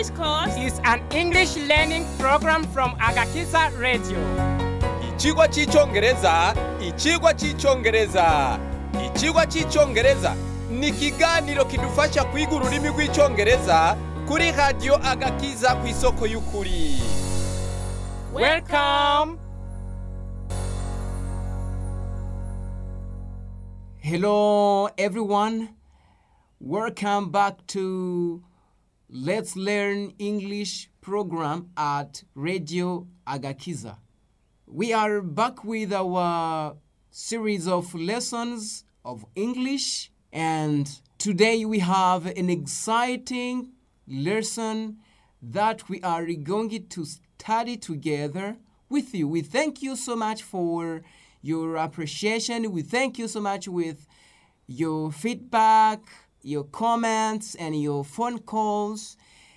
This course is an English learning program from Agakiza Radio. Ichigwa cy'icyongereza icyigwa cy'icyongereza icyigwa cy'icyongereza ni ikiganiro kidufasha kwiga ururimi rw'icyongereza kuri radiyo agakiza ku isoko y'ukuri Welcome. Hello, everyone. Welcome back to Let's Learn English program at Radio Agakiza. We are back with our series of lessons of English, and today we have an exciting lesson that we are going to study together with you. We thank you so much for your appreciation. We thank you so much with your feedback, your comments, and your phone calls.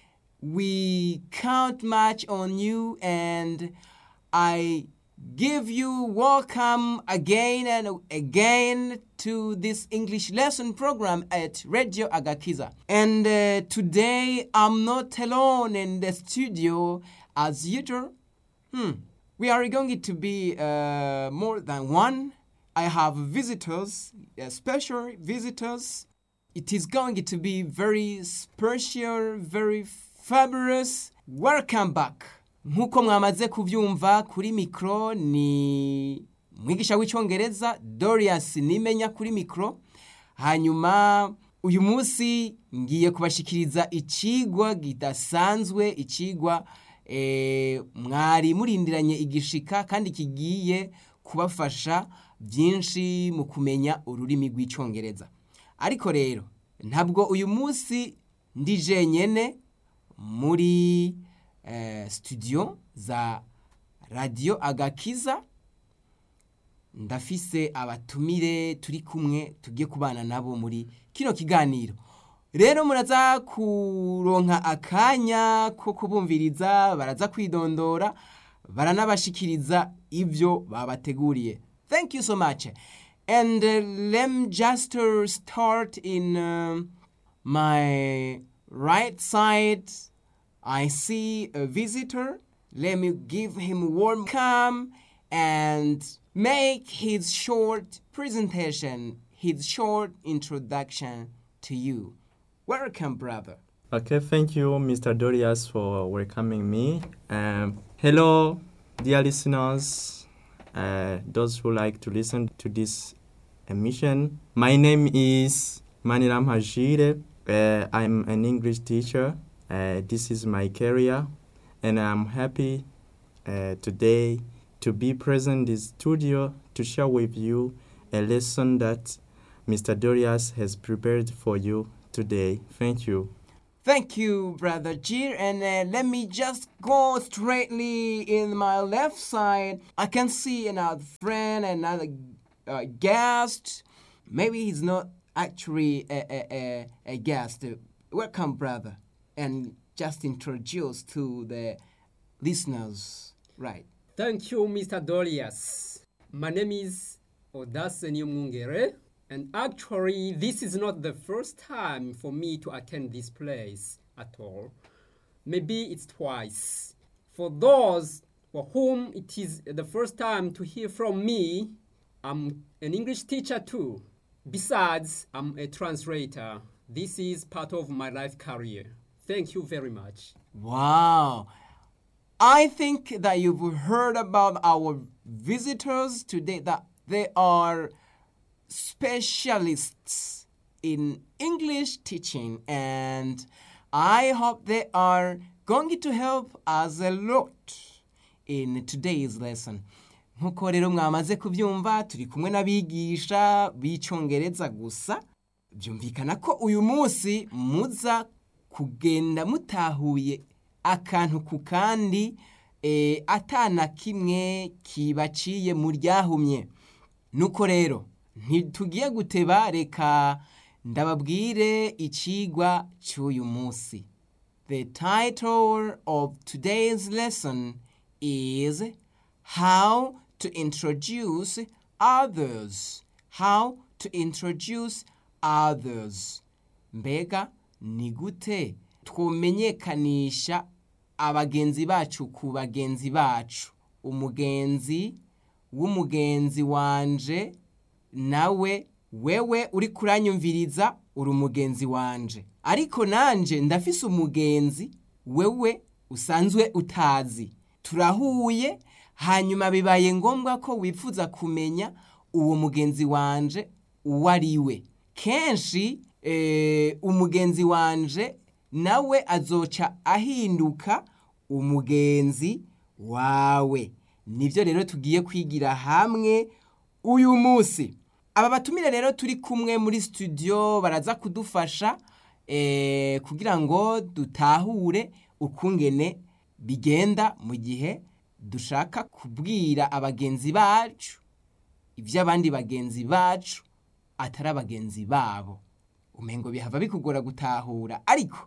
We count much on you, and I give you welcome again and again to this English lesson program at Radio Agakiza. And uh, today I'm not alone in the studio as usual. Hmm. We are going to be uh, more than one. I have visitors, uh, special visitors. It is going to be very special, very fabulous. Welcome back. Nk'uko mwamaze kubyumva kuri mikoro ni mwigisha w'icyongereza Dorius nimenya kuri mikoro hanyuma uyu munsi ngiye kubashikiriza ikigwa kidasanzwe ikigwa eh, mwari murindiranye igishika kandi kigiye kubafasha byinshi mu kumenya ururimi rw'icyongereza ariko rero ntabwo uyu munsi ndi jenyene muri eh, studio za radiyo agakiza ndafise abatumire turi kumwe tugiye kubana nabo muri kino kiganiro rero muraza kuronka akanya ko kubumviriza baraza kwidondora baranabashikiriza ibyo babateguriye thank you so much and uh, let me just uh, start in um my right side i see a visitor let me give him warm welcome and make his short presentation his short introduction to you welcome brother Okay, thank you, Mr. Dorias, for welcoming me. Um, hello, dear listeners, uh, those who like to listen to this emission. My name is Maniram Hajire. Uh, I'm an English teacher. Uh, this is my career, and I'm happy uh, today to be present in the studio to share with you a lesson that Mr. Dorias has prepared for you today. Thank you. Thank you, Brother Jir. And uh, let me just go straightly in my left side. I can see another friend, another uh, guest. Maybe he's not actually a, a, a, a guest. Welcome, brother. And just introduce to the listeners. Right. Thank you, Mr. Dolias. My name is Odace Nyumungere, and actually, this is not the first time for me to attend this place at all. Maybe it's twice. For those for whom it is the first time to hear from me, I'm an English teacher too. Besides, I'm a translator. This is part of my life career. Thank you very much. Wow. I think that you've heard about our visitors today that they are specialists in English teaching and I hope they are going to help us a lot in today's lesson. nk'uko rero mwamaze kubyumva turi kumwe n'abigisha b'icyongereza gusa byumvikana ko uyu munsi muza kugenda mutahuye akantu ku kandi eh, atana kimwe kibaciye mu ryahumye nuko rero ntitugiye guteba reka ndababwire ikigwa cy'uyu munsi the title of today's lesson is how to introduce others how to introduce others mbega ni gute twomenyekanisha abagenzi bacu ku bagenzi bacu umugenzi w'umugenzi wanje nawe wewe uri kuranyumviriza uri umugenzi wanje ariko nanje ndafise umugenzi wewe usanzwe utazi turahuye hanyuma bibaye ngombwa ko wifuza kumenya uwo mugenzi wanje uwo ari we kenshi eh, umugenzi wanje nawe azoca ahinduka umugenzi wawe nibyo rero tugiye kwigira hamwe uyu munsi aba batumire rero turi kumwe muri studio baraza kudufasha eh, kugira ngo dutahure ukungene bigenda mu gihe dushaka kubwira abagenzi bacu ibyo abandi bagenzi bacu atari abagenzi babo umengo bihava bikugora gutahura ariko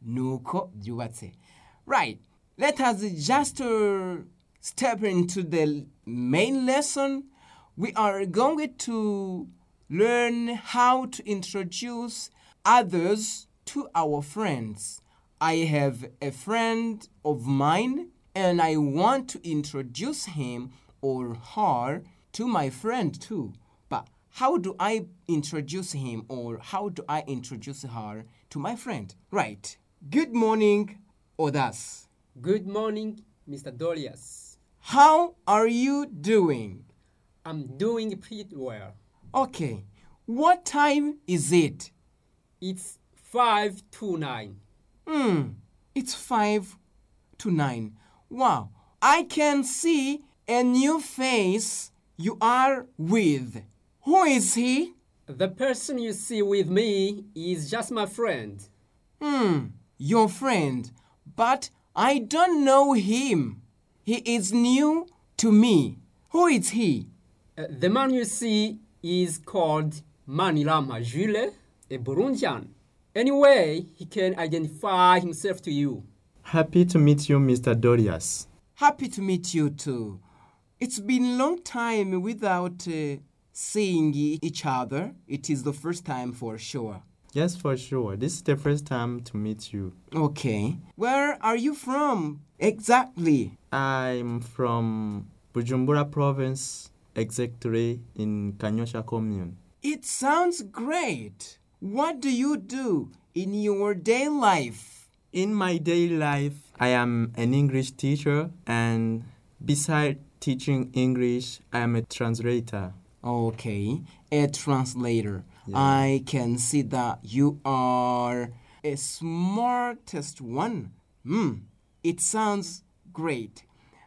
nuko byubatse right let us just uh, step into the main lesson we are going to learn how to introduce others to our friends i have a friend of mine and i want to introduce him or her to my friend too but how do I introduce him or how do I introduce her to my friend? Right. Good morning, Odas. Good morning, Mr. Dolias. How are you doing? I'm doing pretty well. Okay. What time is it? It's 5 to 9. Hmm. It's 5 to 9. Wow. I can see a new face you are with. Who is he? The person you see with me is just my friend. Hmm, your friend, but I don't know him. He is new to me. Who is he? Uh, the man you see is called Manilama Jules, a Burundian. Anyway, he can identify himself to you. Happy to meet you, Mr. Dorias. Happy to meet you too. It's been long time without uh, seeing e- each other. It is the first time for sure. Yes, for sure. This is the first time to meet you. Okay. Where are you from exactly? I'm from Bujumbura province, exactly in Kanyosha commune. It sounds great. What do you do in your day life? In my daily life, I am an English teacher, and beside teaching English, I am a translator. Okay, a translator. Yeah. I can see that you are a smartest one. Hmm, it sounds great.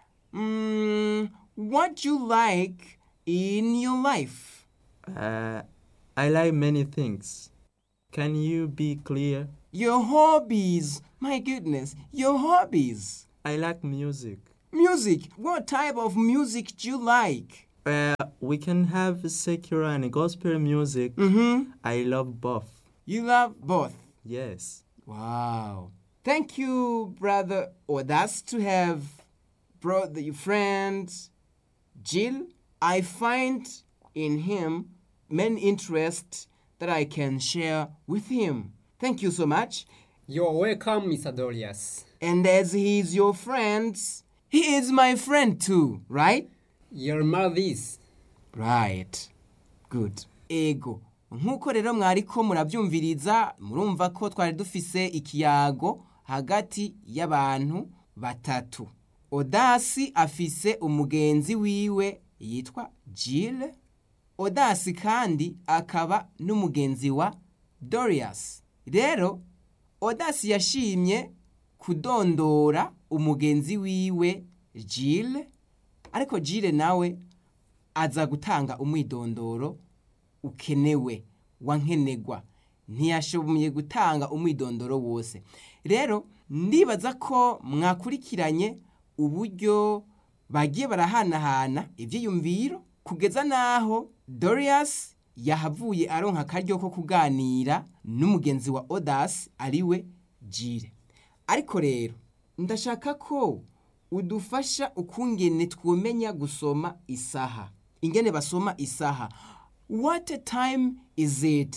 Hmm, what you like in your life? Uh, I like many things. Can you be clear? Your hobbies. My goodness, your hobbies. I like music. Music. What type of music do you like? Uh, we can have secular and gospel music. Mm-hmm. I love both. You love both. Yes. Wow. Thank you, brother Odas, to have brought the friend Jill. I find in him many interests that I can share with him. Thank you so much. You're welcome, Mr. Dolias. And as he is your friend, he is my friend too, right? Your mother is. Right. Good. Ego. Nk'uko rero mwariko murabyumviriza murumva ko twari dufise ikiyago hagati y'abantu batatu. Odasi afise umugenzi wiwe yitwa Jill. Odasi kandi akaba n'umugenzi wa Dorias. Rero Odasi yashimye kudondora umugenzi wiwe Jill ariko Jill nawe aza gutanga umwidondoro ukenewe wankenegwa ntiyashoboye gutanga umwidondoro wose rero ndibaza ko mwakurikiranye uburyo bagiye barahanahana ibyiyumviro kugeza n'aho Dorias yahavuye aronka akaryo ko kuganira n'umugenzi wa Odas ariwe Jire ariko rero ndashaka ko udufasha ukungene twumenya gusoma isaha ingene basoma isaha what time is it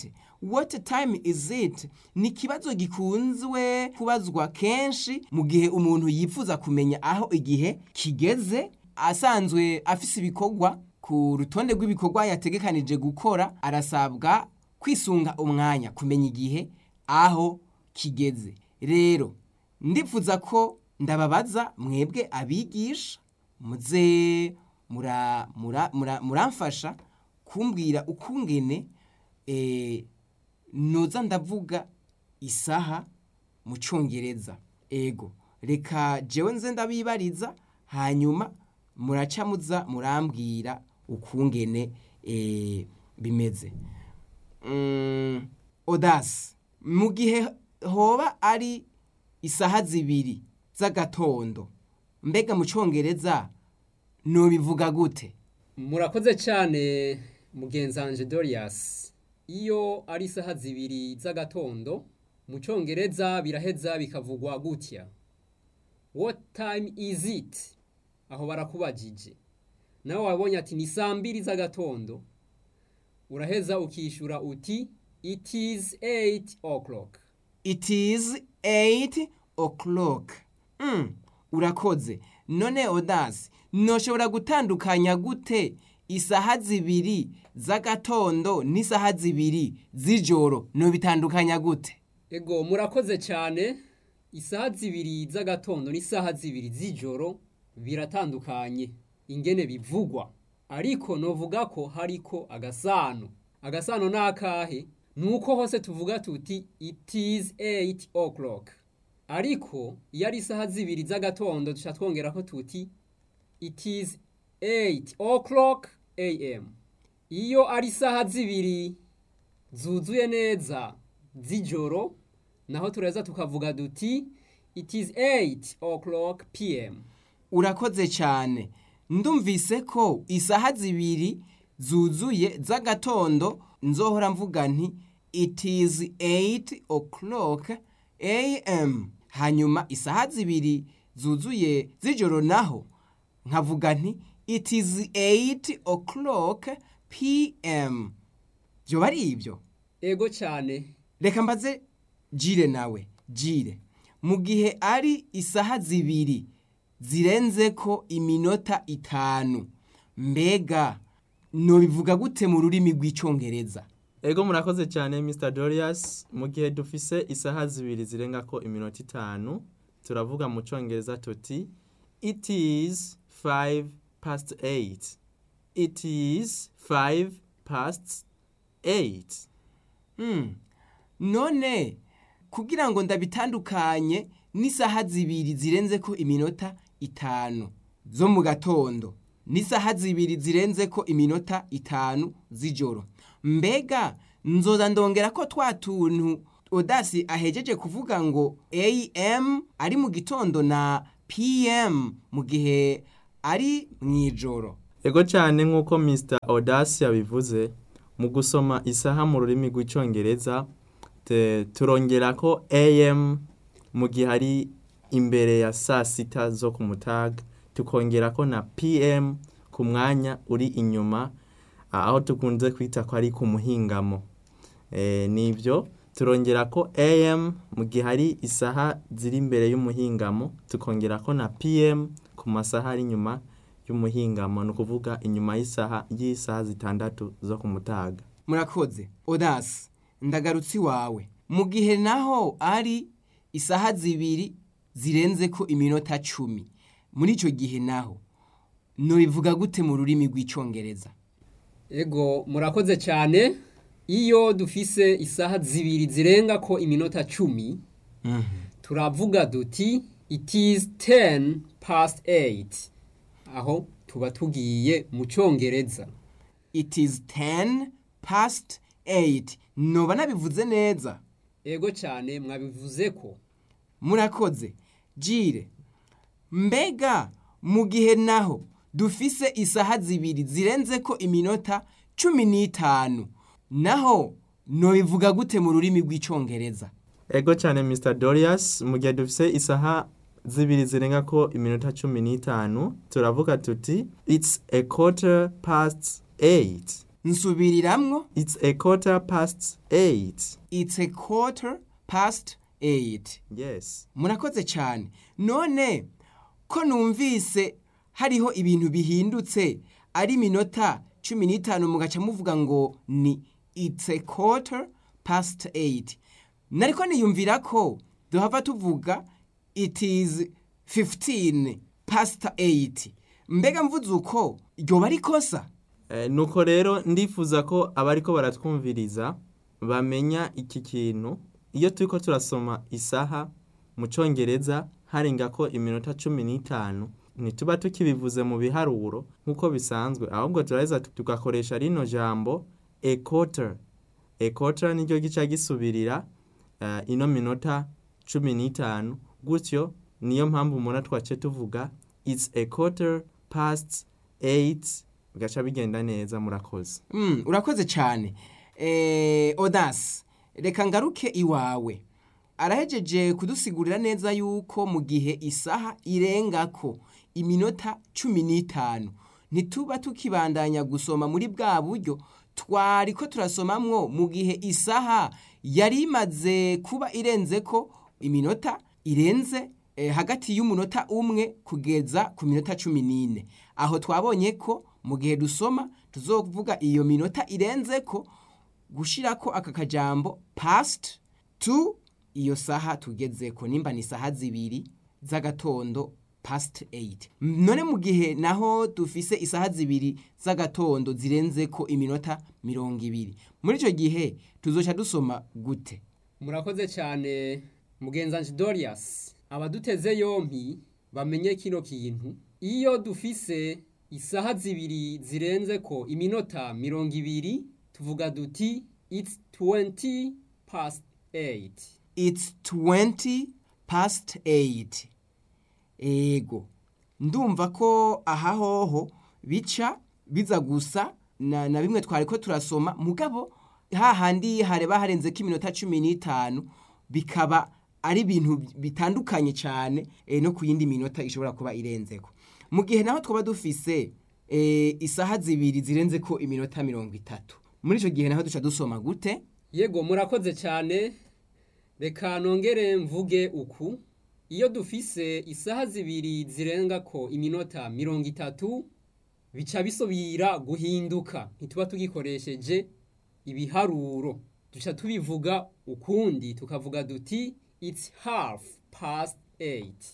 what time is it ni ikibazo gikunzwe kubazwa kenshi mu gihe umuntu yifuza kumenya aho igihe kigeze asanzwe afise ibikorwa ku rutonde rw'ibikorwa yategekanije gukora arasabwa kwisunga umwanya kumenya igihe aho kigeze rero ndifuza ko ndababaza mwebwe abigisha muze mura- mura- mura- muramfasha kumbwira ukungene eh, noza ndavuga isaha mu cyongereza ego reka jewe nze ndabibariza hanyuma muraca muza murambwira ukungene eh, bimeze Mm, odasi mu gihe hoba ari isaha zibiri z'agatondo mbega mu cyongereza nobivuga gute murakoze cyane mugenzanje Dorias iyo ari isaha zibiri z'agatondo mu cyongereza biraheza bikavugwa gutya what time is it aho barakubajije nawe wabonye ati ni saa mbiri z'agatondo uraheza ukishyura uti it is 8 o'clock it is 8 o'clock mm, urakoze none odasi noshobora gutandukanya gute isaha zibiri z'agatondo n'isaha zibiri z'ijoro nobitandukanya gute ego murakoze cyane isaha zibiri z'agatondo n'isaha zibiri z'ijoro biratandukanye ingene bivugwa ariko novuga ko hariko agasano agasano ni akahe ni uko hose tuvuga tuti it is 8 o'clock ariko iyo ari isaha zibiri z'agatondo duca twongera ko tuti it is 8 o'clock am iyo ari isaha zibiri zuzuye neza z'ijoro naho tureza tukavuga duti it is 8 o'clock pm urakoze cyane ndumvise ko isaha zibiri zuzuye z'agatondo nzohora mvuga nti it is 8 o'clock am hanyuma isaha zibiri zuzuye z'ijoro naho nkavuga nti it is 8 o'clock pm byoba ari ibyo ego cyane reka mbaze jire nawe jire mu gihe ari isaha zibiri zirenze ko iminota itanu mbega nobivuga gute mu rurimi rw'icyongereza ego murakoze cyane mr dorias mu gihe dufise isaha zibiri zirenga ko iminota itanu turavuga mu cyongereza tuti it is 5 past 8 it is 5 past 8 Hmm. none kugira ngo ndabitandukanye n'isaha zibiri zirenze ko iminota itanu zo mu gatondo n'isaha zibiri zirenze ko iminota itanu z'ijoro mbega nzoza ndongera ko twa tuntu odasi ahejeje kuvuga ngo am ari mu gitondo na pm mu gihe ari mu ijoro ego cyane nk'uko mr odasi yabivuze mu gusoma isaha mu rurimi rw'icyongereza te- turongera ko am mu gihe ari imbere ya saa sita zo ku mutaga tukongera ko na pm ku mwanya uri inyuma ah, aho tukunze kwita ko ari ku muhingamo Eh, nibyo turongera ko am mu gihe ari isaha ziri imbere y'umuhingamo tukongera ko na pm ku masaha ari inyuma y'umuhingamo ni ukuvuga inyuma y'isaha y'isaha zitandatu zo ku mutaga murakoze odasi ndagarutse iwawe mu gihe naho ari isaha zibiri zirenze ko iminota cumi muri icyo gihe naho ntibivuga gute mu rurimi rw'icyongereza ego murakoze cyane iyo dufise isaha zibiri zirenga ko iminota cumi turavuga duti it is 10 past 8 aho tuba tugiye mu cyongereza it is 10 past 8 noba nabivuze neza ego cyane mwabivuze ko murakoze jire mbega mu gihe naho dufise isaha zibiri zirenze ko iminota cumi n'itanu naho nobivuga gute mu rurimi rw'icyongereza ego cyane mr dorias mu gihe dufise isaha zibiri zirenga ko iminota cumi n'itanu turavuga tuti it's a quarter past eight nsubiriramwo It's a quarter past eight. it's a quarter past eight Yes. murakoze cyane none ko numvise hariho ibintu bihindutse ari iminota cumi n'itanu mugaca muvuga ngo ni it's a quarter past eight nariko niyumvira ko duhava tuvuga it is 15 past eight mbega mvuze uko ryoba ari kosa Eh, nuko rero ndifuza ko abariko baratwumviriza bamenya iki kintu iyo turiko turasoma isaha mu congereza harenga ko iminota cumi n'itanu ntituba tukibivuze mu biharuro nk'uko bisanzwe ahubwo turaheza tugakoresha rino jambo a quarter a quarter niryo gica gisubirira eh, ino minota cumi n'itanu gutyo niyo mpamvu mubona twace tuvuga it's a quarter past eight bigaca bigenda neza murakoze Mm, urakoze cyane eh, odasi reka ngaruke iwawe arahejeje kudusigurira neza yuko mu gihe isaha irengako iminota cumi n'itanu ntituba tukibandanya gusoma muri bwa buryo twari ko turasomamwo mu gihe isaha yari imaze kuba irenze ko iminota irenze eh, hagati y'umunota umwe kugeza ku minota cumi n'ine aho twabonye ko mu gihe dusoma tuzovuga iyo minota irenze ko gushirako aka kajambo past to iyo saha tugezeko nimba ni saha zibiri z'agatondo past 8 none mu gihe naho dufise isaha zibiri z'agatondo zirenze ko iminota mirongo ibiri muri icyo gihe tuzoca dusoma gute murakoze cyane mugenzanji dorias abaduteze yompi bamenye kino kintu iyo dufise isaha zibiri zirenze ko iminota mirongo ibiri tuvuga duti it's 20 past 8 it's 20 past 8 ego ndumva ko aha hoho bica biza gusa na, na bimwe twari ko turasoma mugabo hahandi hareba harenze ko iminota cumi n'itanu bikaba ari ibintu bitandukanye cyane eh, no ku yindi minota ishobora kuba irenzeko mu gihe naho twaba dufise eh, isaha zibiri zirenze ko iminota mirongo itatu muri icyo gihe naho duca dusoma gute yego murakoze cyane reka nongere mvuge uku iyo dufise isaha zibiri zirenga ko iminota mirongo itatu bica bisubira guhinduka ntituba tugikoresheje ibiharuro duca tubivuga ukundi tukavuga duti it's half past eight